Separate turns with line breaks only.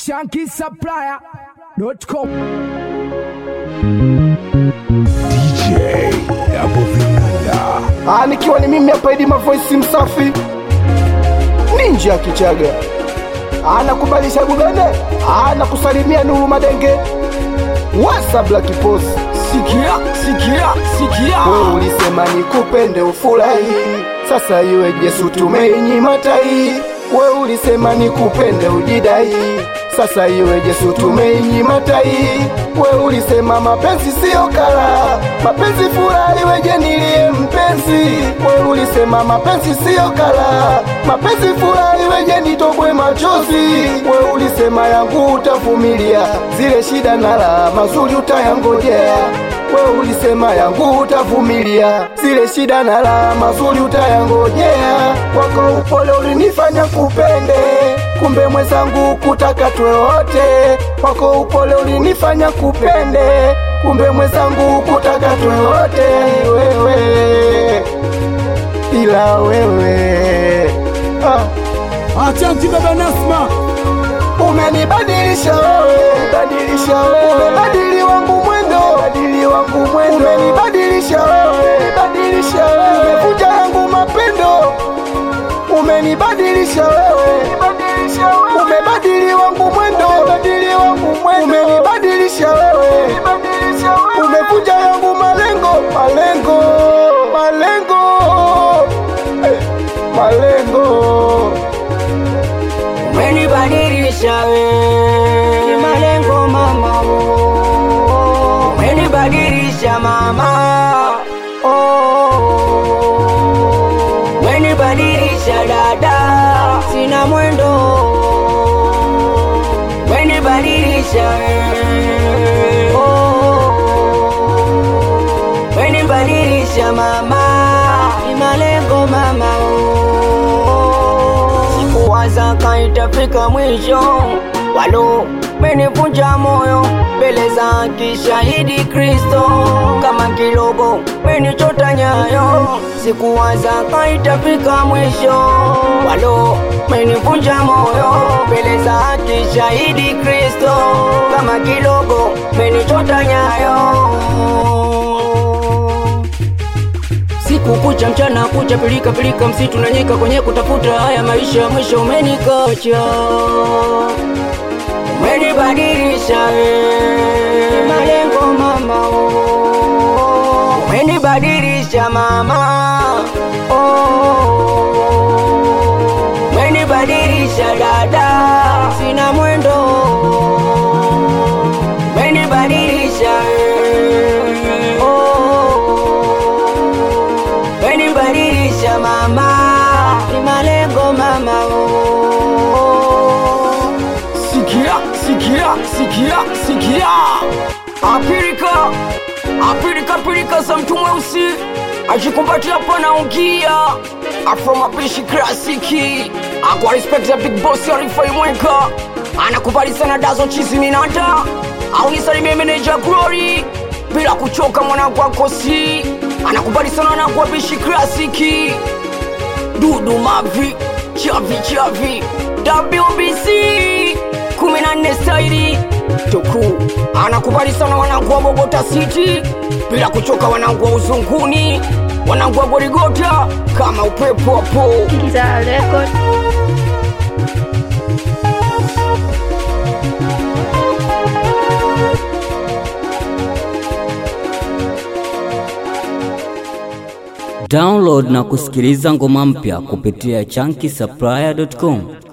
shankisupplier.com
DJ Abu Vinanda.
Ah, nikiwa ni mimi hapa Idi Mavoice msafi ninja ya Kichaga anakubalisha gubene anakusalimia Nuru Madenge wasa Black Post
sikia sikia sikia
wewe ulisema nikupende ufurahi sasa iwe Yesu tumeinyima tai wewe ulisema nikupende ujidai sasa iwe Yesu tumeinyima tai wewe ulisema mapenzi siyo kala mapenzi furahi weje nilie mpenzi wewe ulisema mapenzi siyo kala mapenzi furahi weje nitobwe machozi wewe ulisema yangu utavumilia zile shida na la mazuri utayangojea wewe ulisema yangu utavumilia zile shida na la mazuri utayangojea wako upole ulinifanya kupende kumbe mwenzangu kutaka tuwe wote wako upole ulinifanya kupende kumbe mwenzangu kutaka tuwe wote wewe ila wewe ah.
achanti baba nasma
Umenibadilisha wewe, badilisha wewe, badili wangu mwendo, badili wangu mwendo. Umenibadilisha wewe, badilisha wewe, umevunja yangu mapendo. Umenibadilisha wewe, badilisha wewe, umebadili wangu mwendo, badili wangu mwendo. Umenibadilisha wewe, badilisha wewe, umevunja yangu malengo, malengo, malengo, eh, malengo.
Umenibadilisha we ni malengo mama oh. Umenibadilisha mama oh. Umenibadilisha dada sina mwendo Umenibadilisha we oh. Umenibadilisha mama ni malengo mama oh. Sikuwaza kaitafika mwisho, walo menivunja moyo mbele za kishahidi Kristo, kama kilogo menichota nyayo. Sikuwaza kaitafika mwisho, walo menivunja moyo mbele za kishahidi Kristo, kama kilogo menichota nyayo siku kucha mchana kucha pilika pilika msitu na nyika kwenye kutafuta haya maisha mwisho umenikacha umenibadilisha we malengo mama oh. umenibadilisha mama oh. umenibadilisha dada sina mwendo umenibadilisha we oh. Umenibadilisha mama, ni malengo mama oh.
sikia sikia sikia sikia apirika apirika pirika za mtu mweusi ajikumbatia panaungia afro mapishi klasiki akwa respect ya big boss arifai mweka anakubali sana dazo chizi minata au nisalimie meneja glory bila kuchoka mwanangu akosi anakubali sana wanangu wapishi klasiki dudu mavi chavi chavi wbc 14 staili tuku anakubali sana wanangu wa bogota city bila kuchoka wanangu wa uzunguni wanangu wa gorigota kama upepo hapo
Giza Record.
Download na kusikiliza ngoma mpya kupitia chunky supplier.com.